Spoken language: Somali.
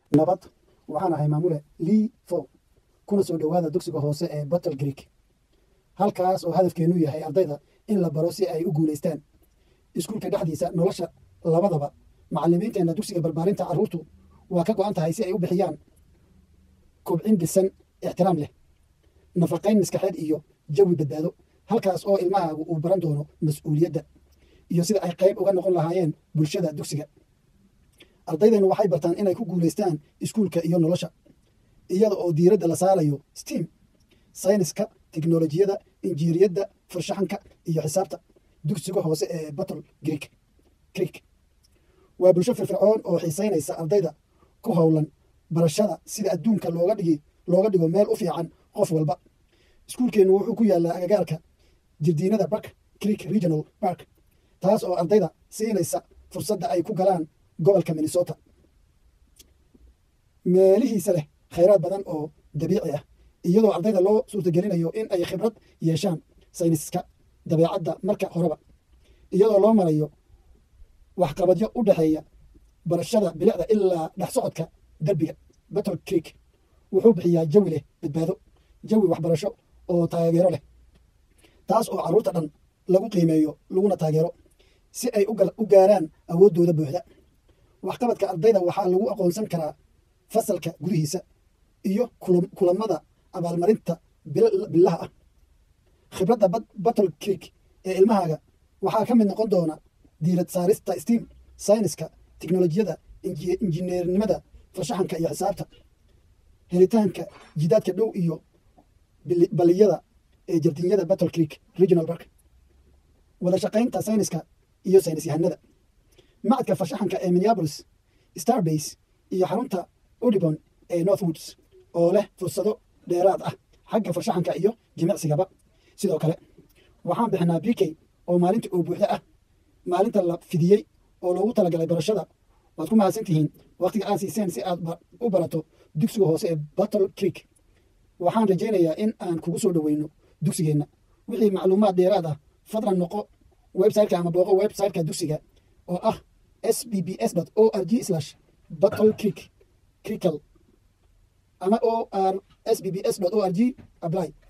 nabad waxaan ahay maamule lii fo kuna soo dhowaada dugsiga hoose ee battle greek halkaas oo hadafkeennu yahay ardayda in la baro si ay u guulaystaan iskuulka dhexdiisa nolosha labadaba macallimiinteenna dugsiga barbaarinta carruurtu waa ka go'an tahay si ay u bixiyaan kobcin dhisan ixtiraam leh nafaqayn maskaxeed iyo jawi badbaado halkaas oo ilmahaagu uu baran doono mas-uuliyadda iyo sida ay qayb uga noqon lahaayeen bulshada dugsiga ardaydeenu waxay bartaan inay ku guulaystaan iskuulka iyo nolosha iyada oo diiradda la saarayo steam sayniska teknolojiyada injiiriyadda farshaxanka iyo xisaabta dugsiga hoose ee battle greek creek waa bulsho firfircoon oo xiisaynaysa ardayda ku howlan barashada sida adduunka looga dhigi looga dhigo meel u fiican qof walba iskuulkeennu wuxuu ku yaallaa agagaarka jirdiinada bark creek regional park taas oo ardayda siinaysa fursadda ay ku galaan gobolka minnesota meelihiisa leh khayraad badan oo dabiici ah iyadoo ardayda loo suurtagelinayo in ay khibrad yeeshaan sayniska dabeecadda marka horeba iyadoo loo marayo waxqabadyo u dhexeeya barashada bilicda ilaa dhex socodka derbiga battle creek wuxuu bixiyaa jawi leh badbaado jawi waxbarasho oo taageero leh taas oo carruurta dhan lagu qiimeeyo laguna taageero si ay u gaaraan awooddooda buuxda waxqabadka ardayda waxaa lagu aqoonsan karaa fasalka gudihiisa iyo kulamada abaalmarinta bilaha ah khibradda battle creek ee ilmahaaga waxaa ka mid noqon doona diirad saarista steam sayniska teknolojiyada injineernimada farshaxanka iyo xisaabta helitaanka jidaadka dhow iyo baliyada ee jardinyada battle creek regional park wada shaqaynta sayniska iyo saynis yahanada macadka farshaxanka ee minneapolis starbase iyo xarunta udibon ee northwoods oo leh fursado dheeraad ah xagga farshaxanka iyo jimicsigaba sidoo kale waxaan bixinaa b k oo maalinta oo buuxda ah maalinta la fidiyey oo loogu talagalay barashada waad ku mahadsan tihiin wakhtiga aad siiseen si aad u barato dugsiga hoose ee battle creek waxaan rajaynayaa in aan kugu soo dhoweyno dugsigeenna wixii macluumaad dheeraad ah fadlan noqo websiteka ama booqo websiteka dugsiga oo ah s b b s o r g slash battle creek crickle ama o r s b b s o r g apply